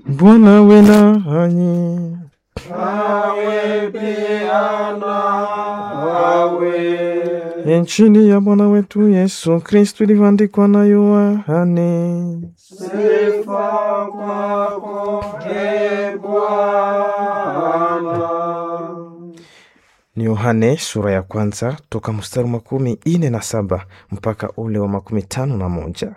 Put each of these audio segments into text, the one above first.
Bwana awe nanyi. Awe pia nawe. Injili ya Bwana wetu Yesu Kristu ilivyoandikwa na Yohane. Sifa kwako, e Bwana. Ni Yohane sura ya kwanza toka mstari wa makumi ine na saba mpaka ule wa makumi tano na moja.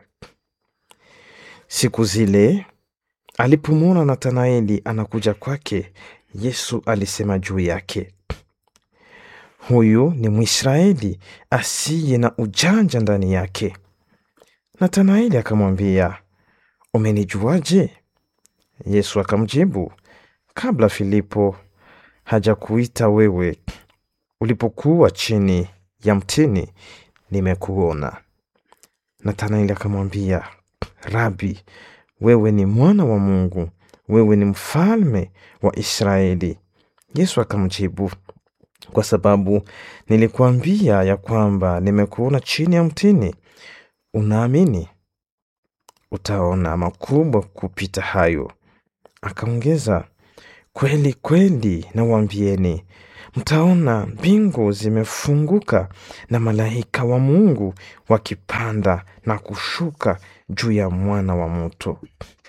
Siku zile alipomwona Nathanaeli anakuja kwake, Yesu alisema juu yake, huyu ni Mwisraeli asiye na ujanja ndani yake. Nathanaeli akamwambia, umenijuaje? Yesu akamjibu, kabla Filipo hajakuita wewe, ulipokuwa chini ya mtini, nimekuona. Nathanaeli akamwambia, Rabi, wewe ni mwana wa Mungu, wewe ni mfalme wa Israeli. Yesu akamjibu, kwa sababu nilikuambia ya kwamba nimekuona chini ya mtini, unaamini? Utaona makubwa kupita hayo. Akaongeza, kweli kweli nawaambieni, mtaona mbingu zimefunguka na malaika wa Mungu wakipanda na kushuka juu ya mwana wa mtu.